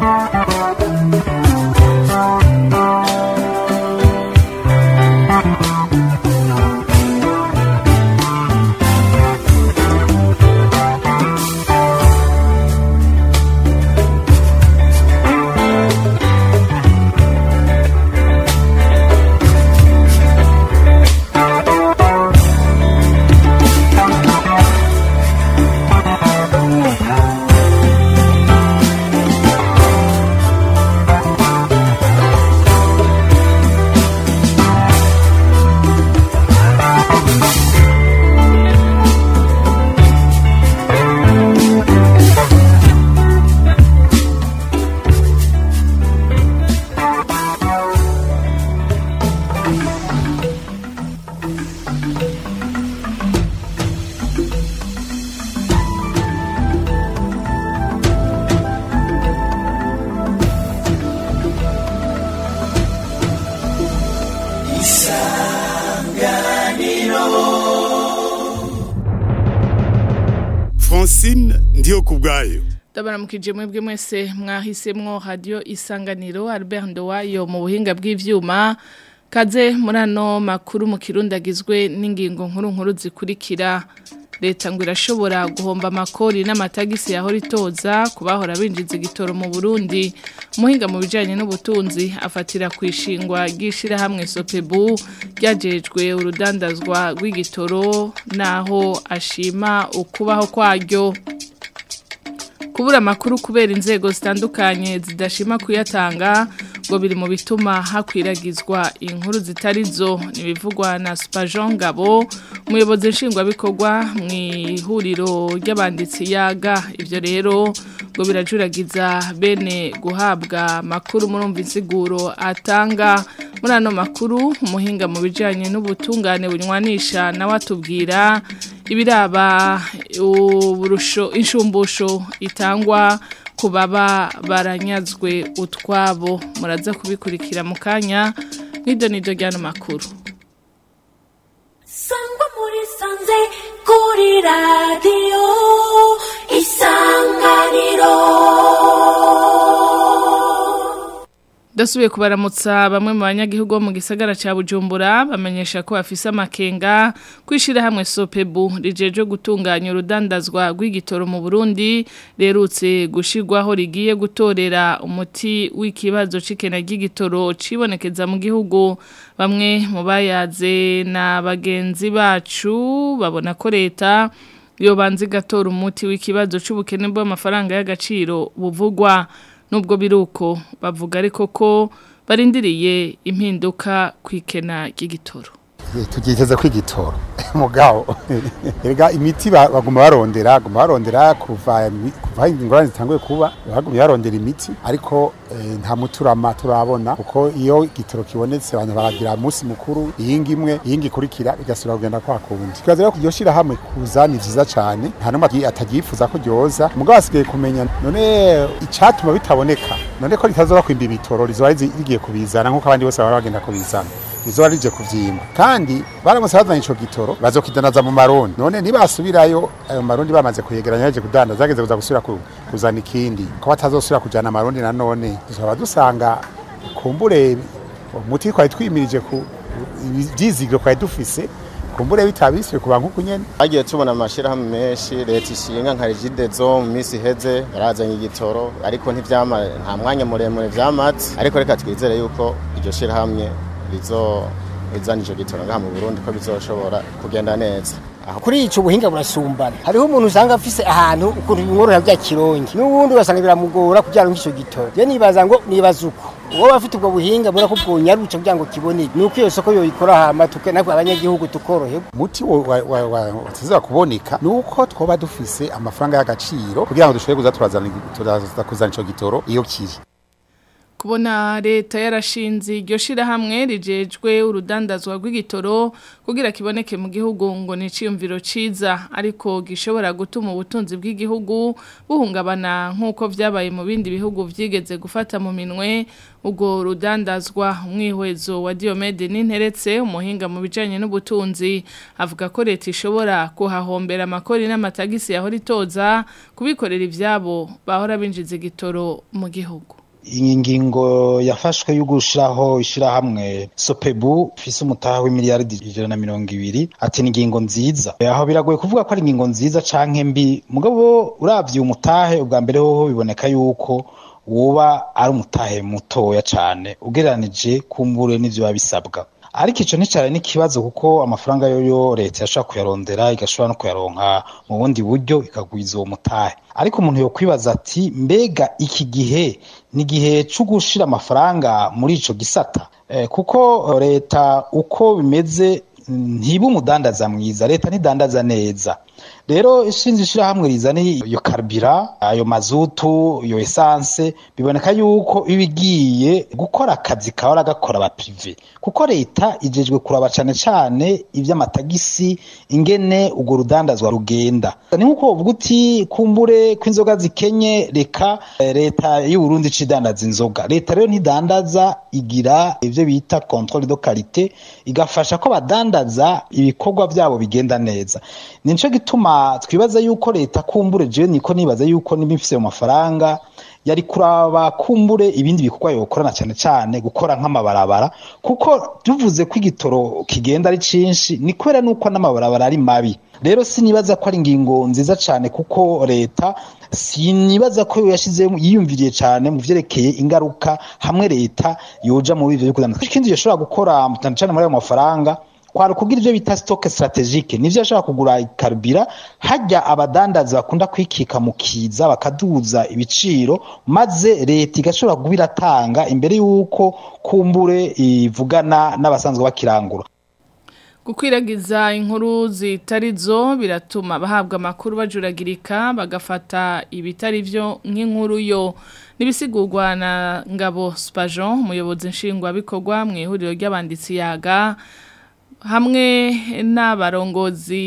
Francine ndiyo kubwayo Ndabaramukije mwebwe mwese mwahisemwo radio isanganiro Albert Ndowayo mu buhinga bw'ivyuma kaze muri ano makuru mu kirundi agizwe n'ingingo nkuru nkuru zikurikira leta ngo irashobora guhomba amakori n'amatagisi yahora itoza ku bahora binjiza igitoro mu Burundi umuhinga mu bijanye n'ubutunzi afatira ku ishingwa ry'ishirahamwe Sopebu ryajejwe urudandazwa rw'igitoro naho ashima ukubaho kwaryo kubura amakuru kubera inzego zitandukanye zidashima kuyatanga ngo biri mu bituma hakwiragizwa inkuru zitari zo ntibivugwa na Spajon Ngabo umuyobozi nshingwabikorwa mu ihuriro ry'abanditsi yaga ibyo rero ngo birajuragiza bene guhabwa amakuru murumva insiguro atanga muri ano makuru umuhinga mu bijyanye n'ubutungane bunywanisha nawe atubwira ibiraba uburusho inshumbusho itangwa ku baba baranyazwe utwabo muraza kubikurikira mu kanya nk'ibyo ni byo ry'ano makuru sangwa muri sanze kuri radiyo isanganiro Dasubiye kubaramutsa bamwe mu banyagihugu bo mu gisagara ca Bujumbura bamenyesha ko bafise amakenga kwishira hamwe Sopebu rijeje gutunganya urudandazwa rw'igitoro mu Burundi lerutse gushirwaho rigiye gutorera umuti w'ikibazo cikena ry'igitoro cibonekeza mu gihugu bamwe mu bayaze na bagenzi bacu babona ko leta yo banzi gatora umuti w'ikibazo c'ubukene bw'amafaranga y'agaciro buvugwa nubwo biruko bavuga ariko ko barindiriye impinduka kwikena ry'igitoro tugiteze kw'igitoro mugabo erega imiti baguma barondera baguma barondera kuva kuva ingorane zitanguye kuba baguma barondera imiti ariko nta muturama turabona kuko iyo igitoro kibonetse abantu baragira umunsi mukuru iyingi imwe iyingi ikurikira bigasubira kugenda kwa kundi tukaza rero iryo shirahamwe kuza ni vyiza cane nta n'umwe atagifuza ko ryoza mugabo asigaye kumenya none icatuma bitaboneka none ko ritazoba kwimba ibitoro rizoba rigiye kubizana nk'uko abandi bose baba bagenda kubizana rizoba rije kuvyimba kandi baramutse bazanye ico gitoro bazokidanaza mu marundi none nibasubirayo ayo marundi bamaze kuyegeranya baje kudandaza zageze kuza gusubira kuzana ikindi ko batazosubira kujana amarundi nanone tuzaba dusanga kumbure umuti twari twimirije ku ivyizigiro twari dufise kumbure bitabiswe kuba nkuko nyene agiye tubona amashirahamwe menshi leta ishinga nka rigidezo mu minsi iheze yarazanye igitoro ariko ntivyama nta mwanya muremure vyamaze ariko reka twizere yuko iryo shirahamwe rizo izana ico gitoro ngaha mu Burundi ko bizoshobora kugenda neza kuri ico buhinga burasumbana hariho umuntu usanga afise ahantu ukuntu bimworohera bya kirongi n'ubundi ugasanga biramugora kugira ngo ico gitoro je nibaza ngo nibaza uko uwo bafite ubwo buhinga bura ko bwonyaruca kugira ngo kiboneke nuko iyo soko yoyikora hama tuke nako abanyagihugu tukoroherwa muti watazira kuboneka nuko twoba dufise amafaranga y'agaciro kugira ngo dushobore kuza turazana kuzana ico gitoro iyo kiri kubona leta yarashinze iryo shirahamwe rijejwe urudandazwa rw'igitoro kugira kiboneke mu gihugu ngo ni iciyumviro ciza ariko gishobora gutuma ubutunzi bw'igihugu buhungabana nk'uko vyabaye mu bindi bihugu vyigeze gufata mu minwe ubwo rudandazwa umwihwezo wa Diomede Ninteretse umuhinga mu bijanye n'ubutunzi avuga ko leta ishobora kuhahombera amakori n'amatagisi yahora itoza kubikorera ivyabo bahora binjiza igitoro mu gihugu iyi ngingo yafashwe yo gushiraho ishirahamwe sopebu ifise umutaha w'imiliyaridi ijana na mirongo ibiri ati ni ingingo nziza aho biragoye kuvuga ko ari ingingo nziza canke mbi mugabo uravye umutahe ubwa mbere hoho biboneka yuko woba ari umutahe mutoya cane ugereranije kumbure n'ivyo biba bisabwa ariko ico nticari n'ikibazo kuko amafaranga yoyo leta yashobora kuyarondera igashobora no kuyaronka mu bundi buryo ikagwiza uwo mutahe ariko umuntu yokwibaza ati mbega iki gihe ni igihe co gushira amafaranga muri ico gisata eh, kuko leta uko bimeze ntiba umudandaza mwiza leta ntidandaza neza rero ishinze ishirahamwe rizana iyo karibira ayo mazutu iyo esanse biboneka yuko iba igiye gukora akazi kahora gakora abaprive kuko leta ijejwe kuraba cane cane ivy'amatagisi ingene urwo rudandazwa rugenda ni nkuko uvuga uti kumbure ko inzoga zikenye reka leta y'uburundi cidandaza inzoga leta rero ntidandaza igira ivyo bita controle de qualité igafasha ko badandaza ibikorwa vyabo bigenda neza nico gituma twibaza yuko leta kumbure jewe niko nibaza yuko niba ifise mu mafaranga yari kuraba kumbure ibindi bikorwa yokorana cyane cyane gukora nk'amabarabara kuko tuvuze ko igitoro kigenda ari cinshi ni kubera nuko n'amabarabara ari mabi rero sinibaza ko ari ingingo nziza cyane kuko leta sinibaza ko yashizemo yiyumviriye cyane mu vyerekeye ingaruka hamwe leta yoja mu bivyo byo ikindi yoshobora gukora cyane cyane muri ayo mafaranga kwari kugira ibyo bita stock strategique nivyo ashaka kugura ikarubira hajya abadandazi bakunda kwikika mu kiza bakaduza ibiciro maze leta igashobora kuba iratanga imbere y'uko kumbure ivugana n'abasanzwe bakirangura gukwiragiza inkuru zitari zo biratuma bahabwa amakuru bajuragirika bagafata ibitari byo nk'inkuru yo nibisigurwa na ngabo Spajon umuyobozi nshingwabikorwa mu ihuriro ry'abanditsi yaga hamwe n'abarongozi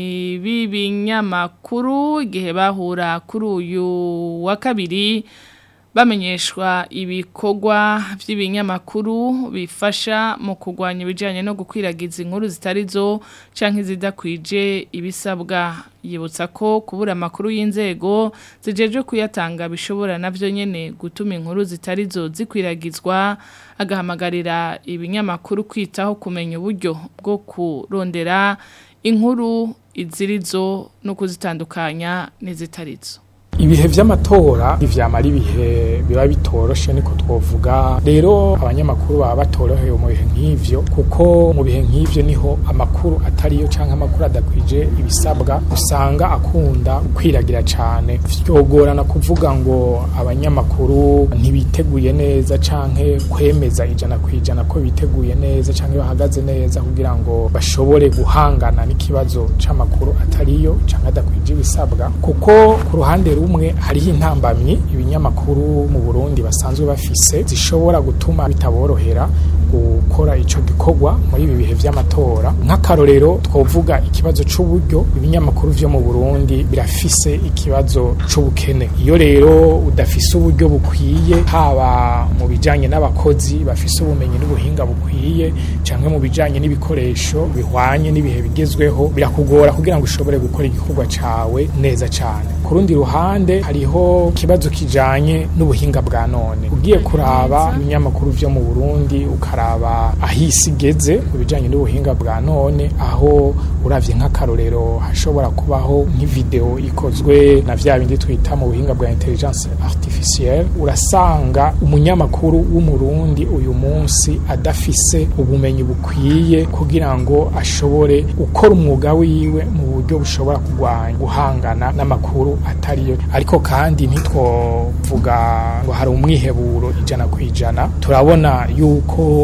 b'ibinyamakuru igihe bahura kuri uyu wa kabiri bamenyeshwa ibikorwa by'ibinyamakuru bifasha mu kurwanya ibijyanye no gukwiragiza inkuru zitari zo cyangwa izidakwije ibisabwa yibutsa ko kubura amakuru y'inzego zijeje kuyatanga bishobora nabyo nyine gutuma inkuru zitari zo zikwiragizwa agahamagarira ibinyamakuru kwitaho kumenya uburyo bwo kurondera inkuru izirizo no kuzitandukanya n'izitarizo ibihe vy'amatora ivyamara ibihe biba bitoroshe niko twovuga rero abanyamakuru baba batorohewe mu bihe nk'ivyo kuko mu bihe nk'ivyo niho amakuru atariyo canke amakuru adakwije ibisabwa usanga akunda kwiragira cane vyogorana kuvuga ngo abanyamakuru ntibiteguye neza canke kwemeza ijana kwijana ko biteguye neza canke bahagaze neza kugira ngo bashobore guhangana n'ikibazo c'amakuru atariyo canke adakwije ibisabwa kuko ku ruhande rumwe hariho intambamyi ibinyamakuru mu Burundi basanzwe bafise zishobora gutuma bitaborohera gukora ico gikorwa muri ibi bihe vy'amatora nk'akarorero twovuga ikibazo c'uburyo ibinyamakuru vyo mu Burundi birafise ikibazo c'ubukene iyo rero udafise uburyo bukwiye haba mu bijanye n'abakozi bafise ubumenyi n'ubuhinga bukwiye canke mu bijanye n'ibikoresho bihwanye n'ibihe bigezweho birakugora kugira ngo ushobore gukora igikorwa cawe neza cane ku rundi ruhande hariho ikibazo kijanye n'ubuhinga bwa none ugiye kuraba ibinyamakuru vyo mu Burundi ukaraba ahisi igeze mu bijanye n'ubuhinga bwa none aho uravye nk'akarorero hashobora kubaho nk'ivideo ikozwe na vya bindi twita mu buhinga bwa intelligence artificielle urasanga umunyamakuru w'umurundi uyu munsi adafise ubumenyi bukwiye kugira ngo ashobore gukora umwuga wiwe mu buryo bushobora kurwanya guhangana n'amakuru atariyo ariko kandi ntitwovuga ngo hari umwiheburo ijana ku ijana turabona yuko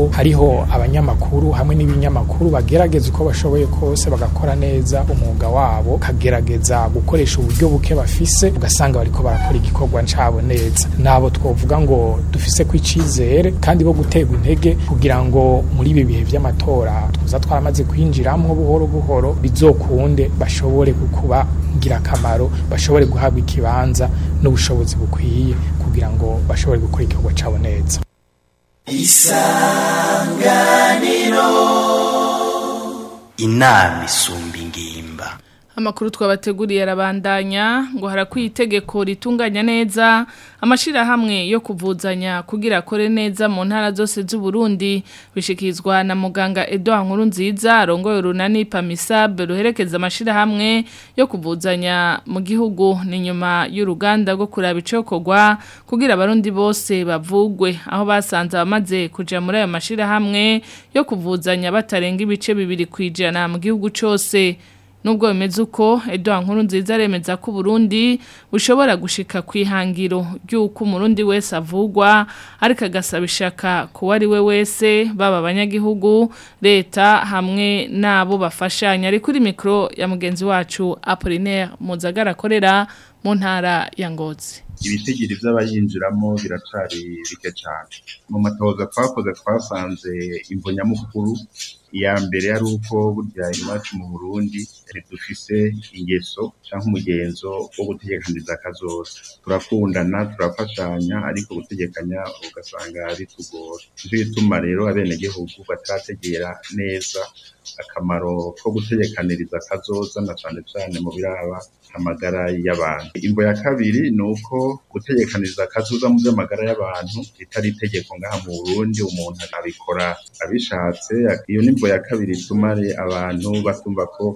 hariho abanyamakuru hamwe n'ibinyamakuru bagerageza uko bashoboye kose bagakora neza umwuga wabo kagerageza gukoresha uburyo buke bafise ugasanga bariko barakora igikorwa cabo neza nabo twovuga ngo dufise ko icizere kandi bo guterwa intege kugira ngo muri ibi bihe vy'amatora tuza twaramaze kwinjiramwo buhoro buhoro bizokunde bashobore kukuba ngirakamaro bashobore guhabwa ikibanza n'ubushobozi bukwiye kugira ngo bashobore gukora igikorwa cabo neza inama isumba ingimba Amakuru twabateguriye arabandanya ngo harakwiye itegeko ritunganya neza amashirahamwe yo kuvuzanya kugira akore neza mu ntara zose z'u Burundi bishikizwa na muganga Edouard Nkuru nziza arongoye urunani Pamisab ruherekeza amashirahamwe yo kuvuzanya mu gihugu ni nyuma y'uruganda rwo kuraba icokorwa kugira abarundi bose bavugwe aho basanze abamaze kuja muri ayo mashirahamwe yo kuvuzanya batarenga ibice bibiri kwijana mu gihugu cose Nubwo bimeze uko Edouard Nkuru nziza aremeza ko Burundi bushobora gushika kwihangiro ry'uko umurundi wese avugwa ariko agasaba ishaka kuba ari we wese baba abanyagihugu leta hamwe nabo bafashanya ari kuri mikro ya mugenzi wacu Apollinaire Muzagara akorera mu ntara ya Ngozi ibitigiri vy'abayinjiramo biracari bike cane mu matoza twakoze twasanze imvo nyamukuru iya mbere yari uko burya iwacu mu Burundi dufise ingeso canke umugenzo wo gutegekaniriza akazoza turakundana turafashanya ariko gutegekanya ugasanga bitugora nico gituma rero abenegihugu batarategera neza akamaro ko gutegekaniriza akazoza na cane cane mu biraba amagara y'abantu imvo ya kabiri ni uko gutegekaniriza akazoza mu by'amagara y'abantu ritari itegeko ngaha mu Burundi umuntu abikora abishatse iyo nimvo ya kabiri ituma abantu batumva ko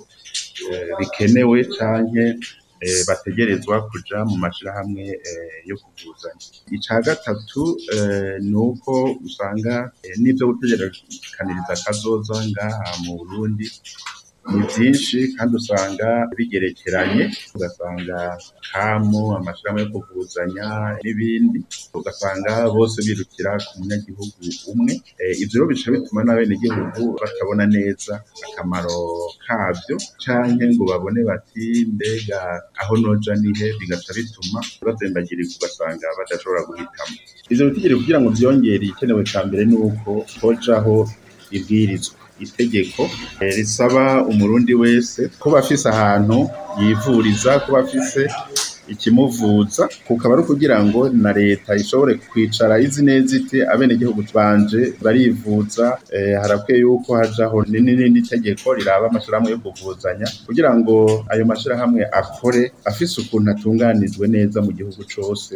bikenewe canke bategerezwa kuja mu mashirahamwe yo kuvuzanya ica gatatu ni uko usanga n'ivyo gutegekaniriza akazoza ngaha mu Burundi ni byinshi kandi usanga bigerekeranye ugasanga kamu amashirahamwe yo kuvuzanya n'ibindi ugasanga bose birukira ku munyagihugu umwe ivyo rero bica bituma n'abenegihugu batabona neza akamaro kabyo canke ngo babone bati mbega aho noja nihe bigaca bituma bazembagirirwa ugasanga badashobora guhitamo ivyo bitigiri kugira ngo vyongere ikenewe ca mbere ni uko hojaho ibwirizwa itegeko risaba umurundi wese kuba afise ahantu yivuriza kuba afise ikimuvuza kukaba ari ukugira ngo na leta ishobore kwicara izi neza iti abenegihugu banje barivuza harakwiye yuko hajaho n'irindi tegeko riraba amashirahamwe yo kuvuzanya kugira ngo ayo mashirahamwe akore afise ukuntu atunganijwe neza mu gihugu cose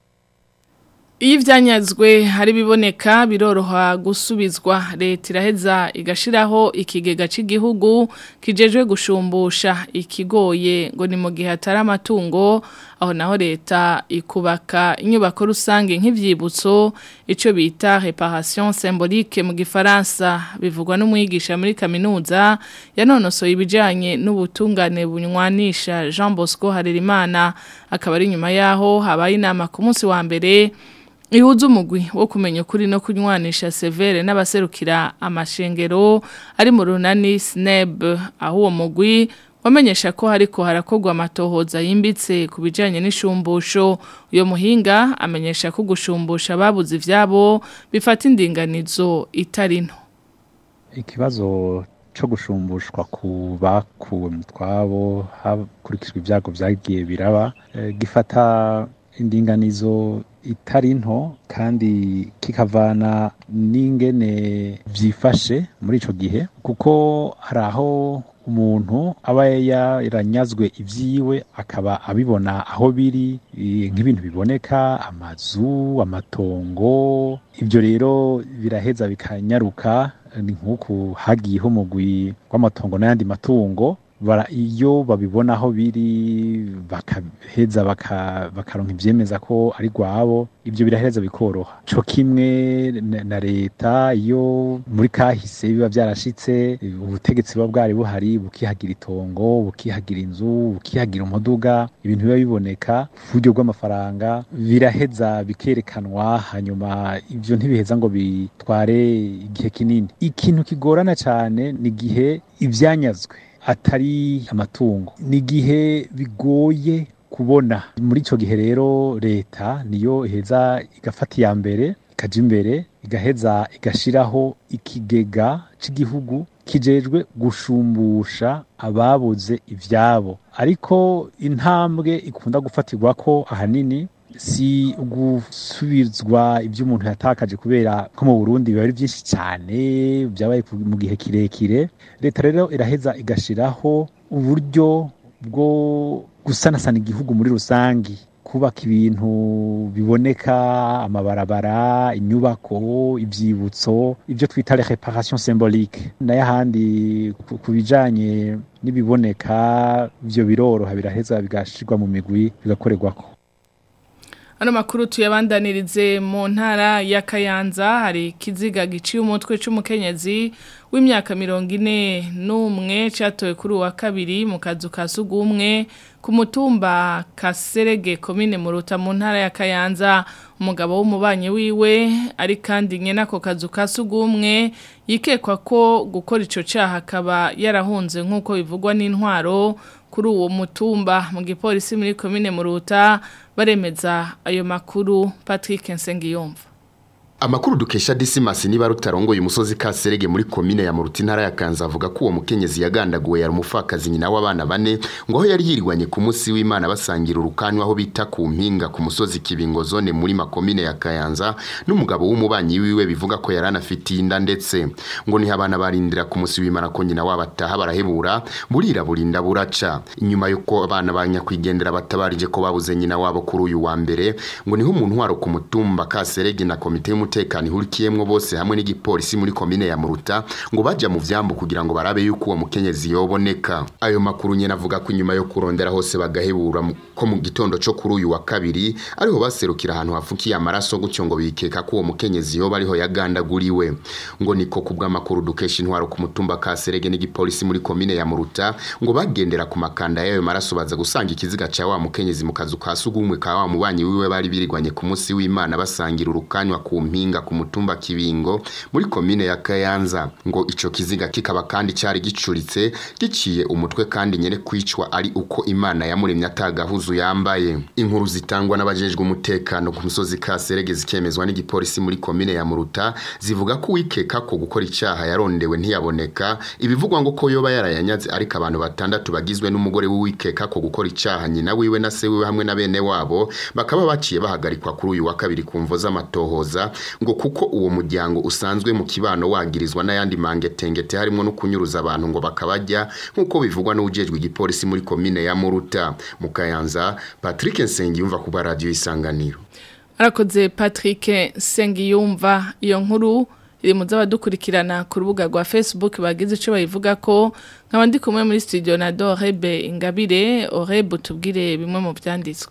Iyo ivyanyazwe hari biboneka biroroha gusubizwa leta iraheza igashiraho ikigega c'igihugu kijejwe gushumbusha ikigoye ngo ni mu gihe atari amatungo aho naho leta ikubaka inyubako rusange nk'ivyibutso ico bita réparation symbolique mu gifaransa bivugwa n'umwigisha muri kaminuza yanonosoye ibijanye n'ubutungane bunywanisha Jean Bosco Harerimana akaba ari nyuma yaho habaye inama ku munsi wa mbere Ihuza umugwi wo kumenya ukuri no kunywanisha severe n'abaserukira amashengero ari mu runani SNEB aho uwo mugwi wamenyesha ko hariko harakogwa amatohoza yimbitse ku bijanye n'ishumbusho uyo muhinga amenyesha ko gushumbusha babuze ivyabo bifata indinganizo itari nto ikibazo co gushumbushwa ku bakuwe mu twabo hakurikijwe ibyago vyagiye biraba e, gifata indinganizo itari nto kandi kikavana n'ingene vyifashe muri ico gihe kuko hari aho umuntu aba yaranyazwe ivyiwe akaba abibona aho biri nk'ibintu biboneka amazu amatongo ivyo rero biraheza bikanyaruka ni nk'uku hagiyeho umugwi w'amatongo n'ayandi matungo bara iyo babibona aho biri bakaheza baka- bakaronka ivyemeza ko ari rwabo ibyo biraheza bikoroha co kimwe na- na leta iyo muri kahise biba vyarashitse ubutegetsi buba bwari buhari bukihagira itongo bukihagira inzu bukihagira umuduga ibintu biba biboneka ku buryo bw'amafaranga biraheza bikerekanwa hanyuma ivyo ntibiheza ngo bitware igihe kinini ikintu kigorana cyane ni igihe ivyanyazwe atari amatungo ni igihe bigoye kubona muri icyo gihe rero leta niyo iheza igafata iya mbere ikaja imbere igaheza igashiraho ikigega cy'igihugu kijejwe gushumbusha ababuze ivyabo ariko intambwe ikunda gufatirwa ko ahanini si gusubizwa ibyo umuntu yatakaje kubera ko mu Burundi biba ari byinshi cyane byabaye ku- mu gihe kirekire leta rero iraheza igashiraho uburyo bwo gusanasana igihugu muri rusangi kubaka ibintu biboneka amabarabara inyubako ibyibutso ibyo twita les reparations symboliques nayo ahandi ku- ku bijanye n'ibiboneka byo biroroha biraheza bigashirwa mu migwi bigakorerwako Ano makuru tuyabandanirize mu ntara ya Kayanza hari ikiziga giciye umutwe c'umukenyezi w'imyaka mirongo ine n'umwe catowe kuri uwa kabiri mu kazu ka sugumwe ku mutumba Kaserege komine Muruta mu ntara ya Kayanza umugabo w'umubanyi wiwe ari kandi nyene ako kazu ka sugumwe yikekwa ko gukora ico caha akaba yarahunze nk'uko bivugwa n'intwaro kuri uwo mutumba mu gipolisi muri komine Muruta baremeza ayo makuru Patrick Nsengiyumva Amakuru dukesha Disimasi niba rutarongoye umusozi Kaserege muri komine ya Muruti ntara ya Kanza avuga ko uwo mukenyezi yagandaguwe yari umufakazi nyina w'abana bane ngo aho yari yirwanye ku munsi w'Imana basangira urukanwa aho bita ku mpinga ku musozi Kibingo zone muri makomine ya Kayanza n'umugabo w'umubanyi wiwe bivuga ko yari anafitiye inda ndetse ngo ni abana barindira ku munsi w'Imana ko nyina wabo ataha barahebura burira burinda buraca inyuma yuko abana banyakwigendera batabarije ko babuze nyina wabo kuri uyu wa mbere ngo niho umuntu waro ku mutumba Kaserege na komite y'umutekano ihurikiyemwo bose hamwe n'igipolisi muri komine ya Muruta ngo baja mu vyambu kugira ngo barabe yuko uwo mukenyezi yoboneka ayo makuru nyene avuga ko inyuma yo kurondera hose bagahebura mu- ko mu gitondo co kuri uyu wa kabiri ariho baserukira ahantu hafukiye amaraso gutyo ngo bikeka ko uwo mukenyezi yoba ariho yagandaguriwe ngo niko kubw'amakuru dukesha intwaro ku mutumba Kaserege n'igipolisi muri komine ya Muruta ngo bagendera ku makanda y'ayo maraso baza gusanga ikiziga ca wa mukenyezi mu kazu ka sugumwe ka wa mubanyi wiwe bari birigwanye ku munsi w'Imana basangira urukanywa ku mpinga ku mutumba Kibingo muri komine ya Kayanza ngo ico kiziga kikaba kandi cari gicuritse giciye umutwe kandi nyene kwicwa ari uko Imana yamuremye atagahuzu yambaye inkuru zitangwa n'abajejwe umutekano ku musozi Kaserege zikemezwa n'igipolisi muri komine ya Muruta zivuga ko wikeka ko gukora icaha yarondewe ntiyaboneka ibivugwa ngo ko yoba yarayanyaze ariko abantu batandatu bagizwe n'umugore w'uwikeka ko gukora icaha nyina wiwe na se wiwe hamwe na bene wabo bakaba baciye bahagarikwa kuri uyu wa kabiri ku mvo z'amatohoza ngo kuko uwo muryango usanzwe mu kibano wagirizwa n'ayandi mangetengete harimo no kunyuruza abantu ngo bakabajya nk'uko bivugwa n'ujejwe igipolisi muri komine ya Muruta mu Kayanza Patrick Nsengiyumva ku radio isanganiro Arakoze Patrick Sengiyumva iyo nkuru iri mu z'abadukurikirana ku rubuga rwa Facebook bagize ico bayivuga ko nkaba ndi kumwe muri studio na Dorebe Ingabire Orebe tubwire bimwe mu byanditswe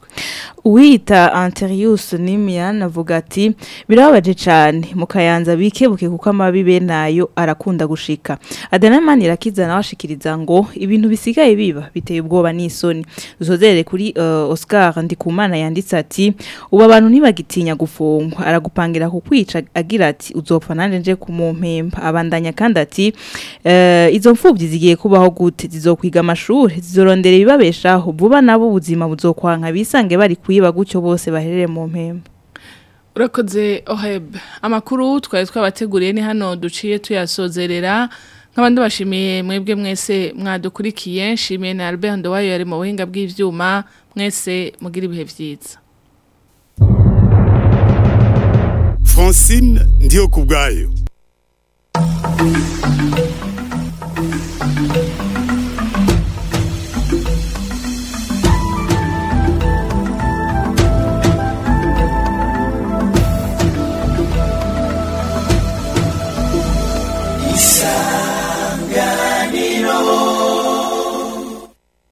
Uwita Anterius Nimian avuga ati birababaje cyane mu kayanza bikebuke kuko amabi be nayo arakunda gushika Adanamani irakiza nawe ashikiriza ngo ibintu bisigaye biba biteye ubwoba n'isoni dusozere kuri uh, Oscar Ndikumana yanditse ati ubu abantu ntibagitinya gufungwa aragupangira kukwica agira ati uzopfa nanje nje kumumpemba abandanya kandi ati uh, izo mfubyi zigiye kubaho gute zizokwiga amashuri zizorondera ibibabeshaho vuba nabo ubuzima buzokwanka bisange bari kuyiba gutyo bose baherere mu mpemba Urakoze Oheb amakuru twari twabateguriye ni hano duciye tuyasozerera nk'abandi bashimiye mwebwe mwese mwadukurikiye nshimiye na Albert Ndowayo yari mu buhinga bw'ivyuma mwese mugira ibihe vyiza Francine ndiyo kubwayo